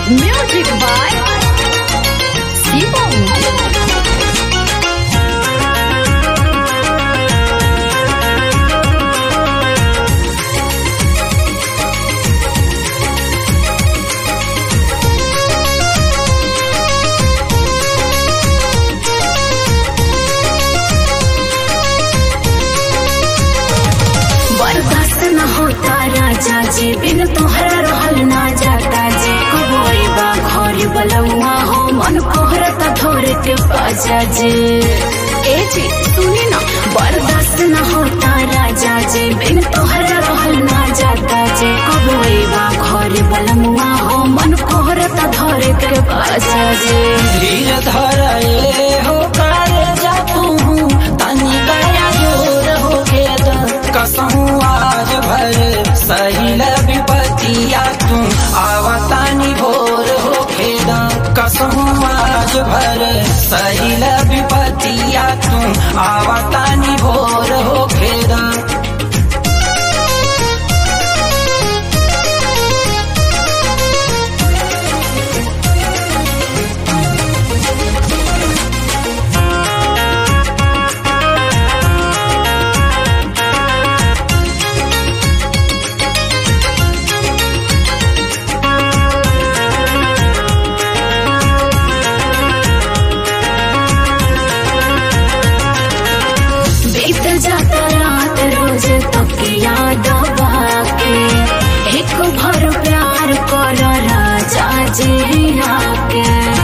Music by Simon. बर्दाश्त न होता राजा जी बिन तोहरा रहल ना जाता जी कबोई बा घर बलौआ हो मन कोहरता धोर के बाजा जी ए जी सुनी ना बर्दाश्त न होता राजा जी बिन तोहरा रहल ना जाता जी कबोई बा घर बलौआ हो मन कोहरता धोर के बाजा जी धीर धरले हो कर जा तू तनी गया जोर हो के द कसहू आज भर सहिल विपतिया तू आवतानी भोर हो खेद कसहू आज भर सहिल विपतिया तू आवतानी भोर हो खेद बीत जाता रात रोज तक याद बाके एक भर प्यार कर राजा जी आके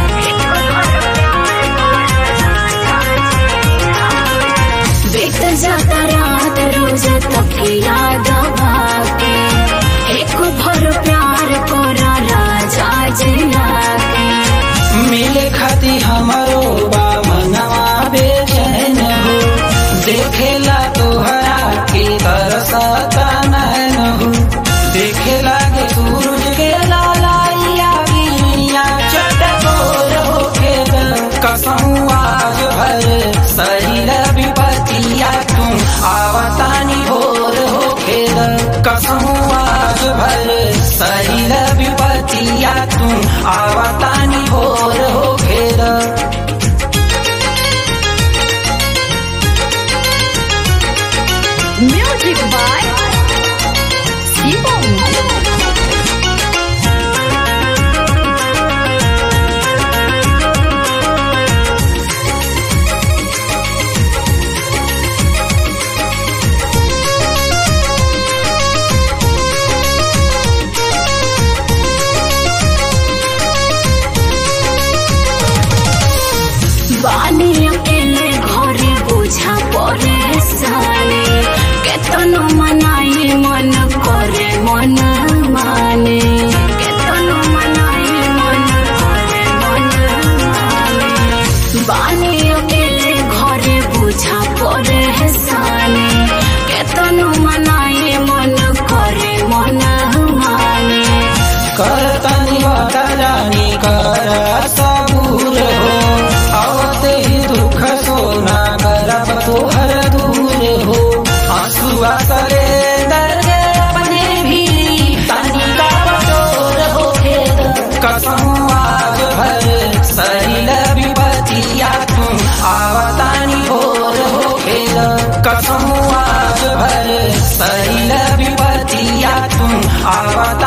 बीत जाता रात रोज तक याद बाके एक भर प्यार कर राजा जी आके मिले खाती हमारो बा मनवा बेचैन हो देखेला तोहरा के तरसता नैन हो देखे लागे सूरज के लालाइया बिनिया चटकोर हो के कसहू आज भर सहिल विपतिया तू आवतानी भोर हो खेल कसहू आज भर सहिल विपतिया तू आवतानी भोर हो खेल Music by Simon. बानी अकेले घरे बोझा परे साले केतनो मनाई मन करे मन माने केतनो मनाई मन करे मन माने बानी अकेले घरे बोझा परे साले केतनो मनाई मन करे मन माने करतनी वतरानी कर सबूर हो आवते ही दुख सोना करब तोहर दूर हो आंसुआ करे दर्द अपने भी तनी का बटोर हो खेद कसहू आज भर सहिल विपतिया तू आवतानी भोर हो खेद कसहू आज भर सहिल विपतिया तू आवता